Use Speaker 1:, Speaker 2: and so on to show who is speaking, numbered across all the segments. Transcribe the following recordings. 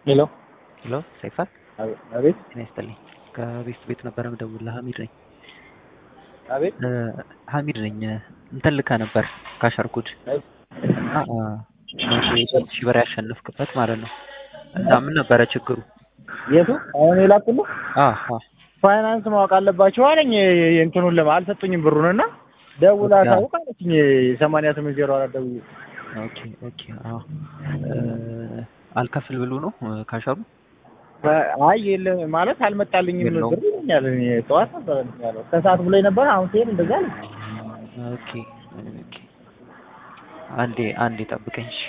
Speaker 1: ሄሎ
Speaker 2: ሄሎ ሰይፋ
Speaker 1: አቤት
Speaker 2: ጤና ይስጥልኝ። ከቤት ቤት ነበረ የምደውልልህ ሀሚድ ነኝ።
Speaker 1: አቤት
Speaker 2: እ ሀሚድ ነኝ። እንትን ልከህ ነበር ካሸርኩድ እና እ ሶስት ሺህ ብር ያሸነፍክበት ማለት ነው። እና ምን ነበረ ችግሩ?
Speaker 1: የቱ አሁን የላኩልህ
Speaker 2: አ አ
Speaker 1: ፋይናንስ ማወቅ አለባቸው አለኝ። እንትኑን ለማ አልሰጡኝም ብሩን እና ደውላ
Speaker 2: ኦኬ፣
Speaker 1: አሳውቅ አለችኝ። ሰማንያ ስምንት ዜሮ አራት ደውዬ
Speaker 2: ኦኬ ኦኬ። አዎ እ አልከፍል ብሎ ነው እ ካሸሩ
Speaker 1: አይ የለም ማለት አልመጣልኝም
Speaker 2: የለውም።
Speaker 1: ብር ይለኛል። እኔ ጠዋት ነበር እንትን ያለው ከሰዓት ብሎኝ ነበር። አሁን ሲሄድ እንደዛ አለ።
Speaker 2: ኦኬ ኦኬ። አንዴ አንዴ ጠብቀኝ እሺ።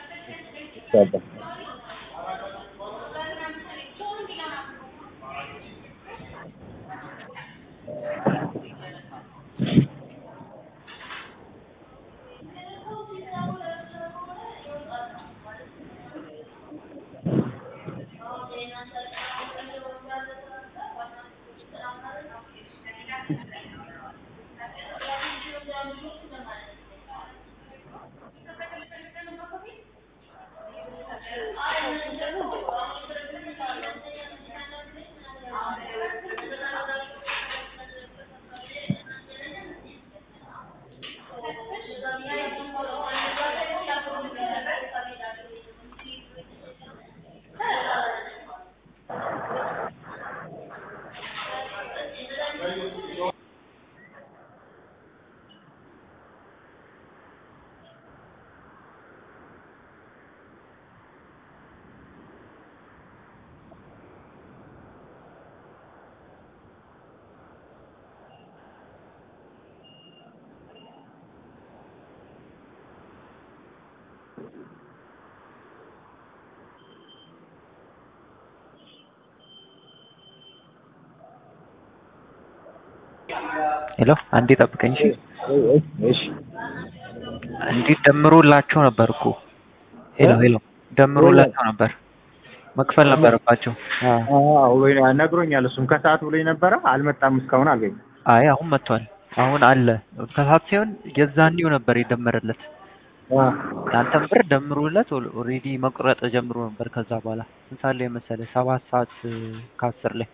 Speaker 2: ሄሎ አንዴ ጠብቀኝ እሺ።
Speaker 1: እሺ
Speaker 2: እንዴት ደምሮላቸው ነበር እኮ ሄሎ ሄሎ ደምሮላቸው ነበር መክፈል ነበረባቸው። አዎ
Speaker 1: አዎ ወይ ነግሮኛል። እሱም ከሰዓት ብሎኝ ነበረ። አልመጣም እስካሁን አልገኝም።
Speaker 2: አይ አሁን መጥቷል። አሁን አለ ከሰዓት ሲሆን የዛኔው ነበር የደመረለት የአንተን ብር ደምሮለት ኦልሬዲ መቁረጥ ጀምሮ ነበር። ከዛ በኋላ ስንት ሰዓት ላይ መሰለህ? ሰባት ሰዓት ከአስር ላይ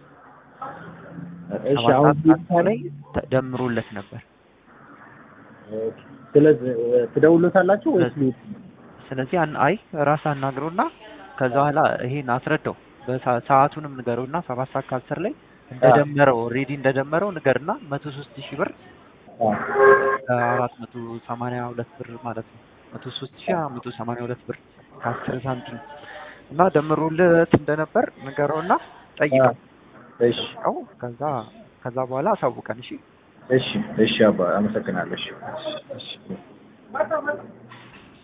Speaker 1: እሺ
Speaker 2: ሰባት
Speaker 1: አሁን
Speaker 2: ሰዓት ከአስር ላይ ተደምሮለት ነበር።
Speaker 1: ስለዚህ ትደውሉታላችሁ ወይስ ልሂድ?
Speaker 2: ስለዚህ አን- አይ ራስህ አናግረውና ከዛ በኋላ ይሄን አስረዳው በሰ- ሰዓቱንም ንገረውና ሰባት ሰዓት ከአስር ላይ እንደደመረው ኦልሬዲ እንደደመረው ንገርና መቶ ሶስት ሺህ ብር አራት መቶ ሰማንያ ሁለት ብር ማለት ነው። መቶ ሶስት ሺህ መቶ ሰማንያ ሁለት ብር ከአስር ሳንቲም እና ደምሮለት እንደነበር ንገረውና ጠይቀው።
Speaker 1: እሺ
Speaker 2: ከዛ ከዛ በኋላ አሳውቀን እሺ።
Speaker 1: እሺ እሺ አባ አመሰግናለሁ። እሺ እሺ